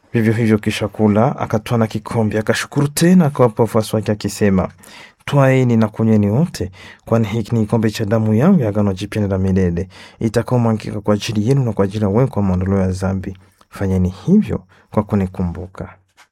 Vivyo hivyo kisha kula, akatwaa na kikombe, akashukuru tena, akawapa wafuasi wake akisema, twaeni na kunyweni wote, kwani hiki ni kikombe cha damu yangu ya agano jipya na la milele, itakaomwagika kwa ajili yenu na kwa ajili ya wengi kwa maondoleo ya dhambi. Fanyeni hivyo kwa kunikumbuka.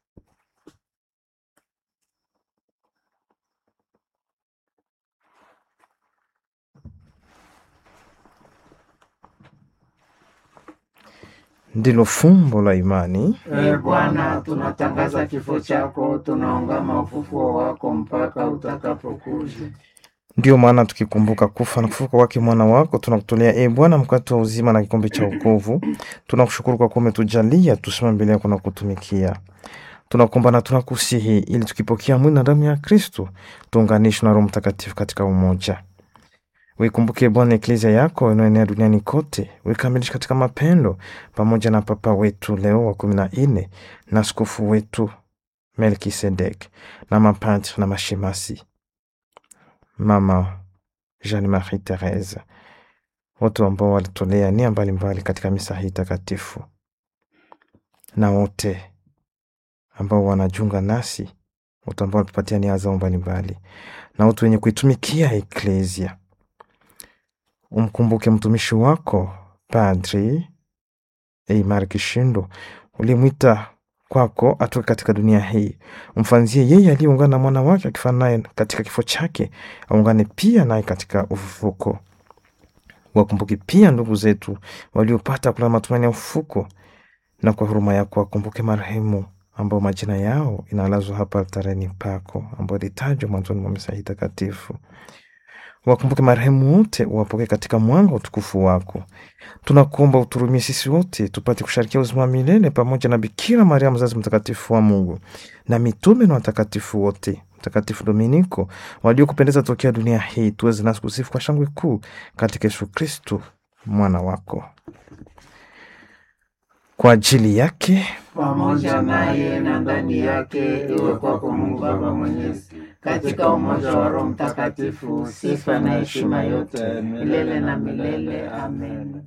Ndilo fumbo la imani. Ee Bwana, tunatangaza kifo chako, tunaungama ufufuo wako mpaka utakapokuja. Ndiyo maana tukikumbuka kufa na kufufuka kwake mwana wako, tunakutolea e Bwana mkate wa uzima na kikombe cha wokovu. Tunakushukuru kwa kuwa umetujalia tusimame mbele yako na kutumikia. Tunakuomba na tunakusihi, ili tukipokea mwili na damu ya Kristo tuunganishwe na Roho Mtakatifu katika umoja. Uikumbuke Bwana eklezia yako inayoenea duniani kote, uikamilishe katika mapendo, pamoja na Papa wetu Leo wa kumi na nne na askofu wetu Melkisedek na mapadri na mashemasi Mama Jeanne Marie Therese, wote ambao walitolea nia mbalimbali katika misa hii takatifu, na wote ambao wanajiunga nasi, wote ambao walitupatia nia zao mbalimbali, na wote wenye kuitumikia eklesia. Umkumbuke mtumishi wako Padri Eimar Kishindo, ulimwita kwako atoke katika dunia hii. Umfanzie yeye aliyeungana na mwana wake akifana naye katika kifo chake, aungane pia naye katika ufufuko. Wakumbuke pia ndugu zetu waliopata kula matumaini ya ufufuko, na kwa huruma yako wakumbuke marehemu ambao majina yao inalazwa hapa altareni pako, ambao litajwa mwanzoni mwa misa hii takatifu. Wakumbuke marehemu wote, uwapokee katika mwanga wa utukufu wako. Tunakuomba uturumie sisi wote tupate kusharikia uzima wa milele pamoja na Bikira Maria mzazi mtakatifu wa Mungu na mitume na watakatifu wote, Mtakatifu Dominiko waliokupendeza tokea dunia hii, tuweze nasi kusifu kwa shangwe kuu katika Yesu Kristu mwana wako. Kwa ajili yake pamoja naye na ndani yake, iwe kwako Mungu Baba Mwenyezi, katika umoja wa Roho Mtakatifu, sifa na heshima yote milele na milele. Amen.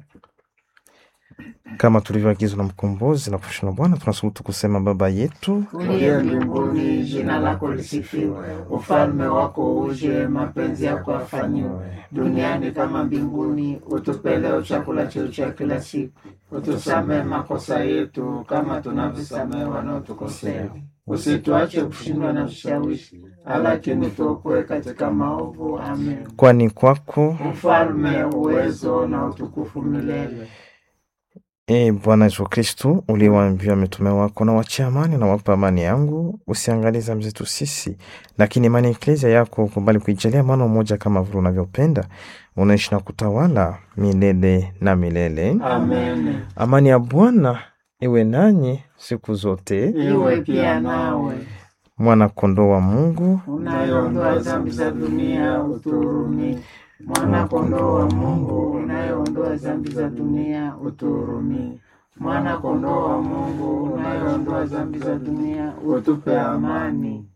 kama tulivyoagizwa na mkombozi na kufundishwa na Bwana, tunasubutu kusema Baba yetu Uliye mbinguni, jina lako lisifiwe, ufalme wako uje, mapenzi yako yafanyiwe duniani kama mbinguni. Utupe leo chakula chetu cha kila siku, utusamehe makosa yetu kama tunavyosamehe wanaotukosea, usituache kushindwa na vishawishi, lakini tuokoe katika maovu. Amen. kwani kwako Ufalme, uwezo na utukufu milele. E Bwana Yesu Kristu, uliwaambia mitume wako, na wachia amani na wapa amani yangu, usiangalie dhambi zetu sisi, lakini imani ya eklezia yako ukubali kuijalia maana umoja, kama vile unavyopenda, unaishi na kutawala milele na milele. Amen. Amani ya Bwana iwe nanyi siku zote. Iwe pia nawe Mwana kondoo wa Mungu, unayeondoa dhambi za dunia utuhurumie. Mwana kondoo wa Mungu unayeondoa dhambi za dunia utuhurumie. Mwana kondoo wa Mungu unayeondoa dhambi za dunia utupe amani.